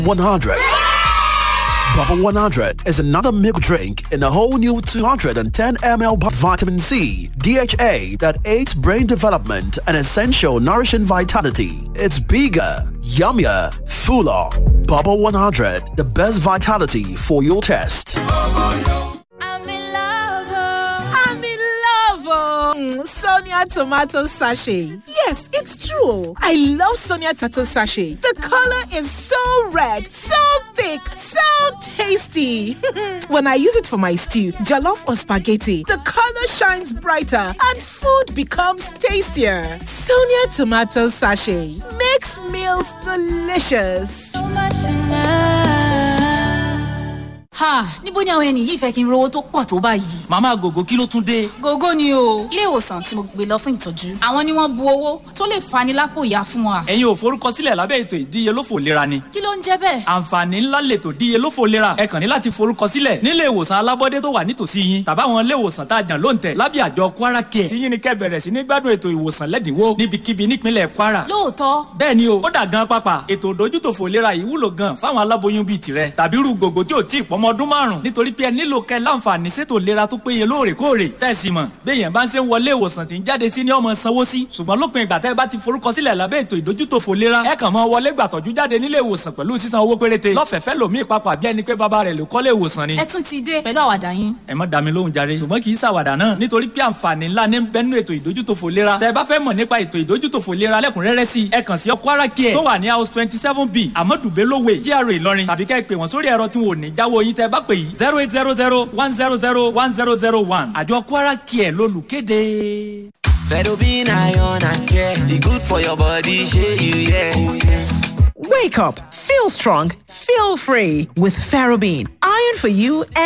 100. Bubble 100 is another milk drink in a whole new 210 ml bu- vitamin C, DHA that aids brain development and essential nourishing vitality. It's bigger, yummier, fuller. Bubble 100, the best vitality for your test. I'm in love. oh. I'm in love, oh. Mm, Sonia tomato sachet. Yes, it's true. I love Sonia tomato sachet. The color is so red, so thick, so tasty. when I use it for my stew, jollof or spaghetti, the color shines brighter and food becomes tastier. Sonia tomato sachet makes meals delicious. So much in love. ha níbo ni àwọn ẹni yìí fẹ́ kí n rówó tó pọ̀ tó báyìí. màmá gògó kí ló tún dé. gógó ni o ilé ìwòsàn tí mo gbé lọ fún ìtọ́jú àwọn ni wọ́n bu owó tó lè fani lápò ìyá fún wa. ẹ̀yin ò forúkọsílẹ̀ lábẹ́ ètò ìdíyelófò lera ni. kí ló ń jẹ́ bẹ́ẹ̀. àǹfààní ńlá lètò ìdíyelófò lera ẹ kàn ní láti forúkọsílẹ̀ nílé ìwòsàn alábọ́dé tó wà nítòsí yín tàbáwọn ilé ìwòsàn tá a jàn lóǹtẹ̀ lábẹ́ àjọ kwara care tí yín ni kẹ́ bẹ̀rẹ̀ sí ní gbádùn ètò ìwòsàn lẹ́dínwó níbikíbi nípínlẹ̀ kwara. lóòótọ́ bẹ́ẹ̀ ni o ó dà gan pápá ètò ìdójútòfò lera yìí wúlò gan fáwọn aláboyún bíi tirẹ̀ tàbí irú gògó tí ò tí ì pọ́mọ ọdún márùn nítorí pé ẹ nílò kẹ́ láǹfààní sétò lera tó péye lóòrèkóòrè sẹ́ẹ̀sì mọ̀ béèyàn bá ń ṣe ń wọlé ìwòsàn tí ń jáde sí ní ọmọ sanwó sí ṣùgbọ́n lópin ìgbà tẹ́ ẹ bá ti forúkọsílẹ̀ lábẹ́ ètò ìdójútòfò lera ẹ kàn mọ́ wọlé gbàtọ́jú jáde nílé ìwòsàn pẹ̀lú sísan owó péréte lọ́fẹ̀ẹ́fẹ́ lòmíì papà bí ẹni pé bàbá rẹ̀ ló kọ́lé ìwòsàn ni ẹ tún ti dé pẹ̀lú àwàdà yín. ẹ má dá mi lóhùn jàre ṣùgbọ́n kì í ṣàwàdà náà nítorí pé àǹfààní ńlá ní bẹ́nu ètò ìdójútòfò lera tẹ́ ẹ bá fẹ́ mọ̀ nípa ètò ìdójútòfò lera lẹ́kùnrẹ́rẹ́ sí ẹ kàn sí Kwara Care tó wà ní house twenty seven b Amadu Bello Way GRA Ìlọrin tàbí kẹ́ ẹ pè wọ́n sórí ẹ̀rọ tí wọn ò ní jáwọ́ yín tẹ́ ẹ bá pè yìí zero eight zero zero one zero zero one zero zero one àjọ Kwara Care lolùkéde. Fedobin iron and care. The good for your body, share you, yeah. Oh, yes. Wake up, feel strong, feel free with Ferrobin. Iron for you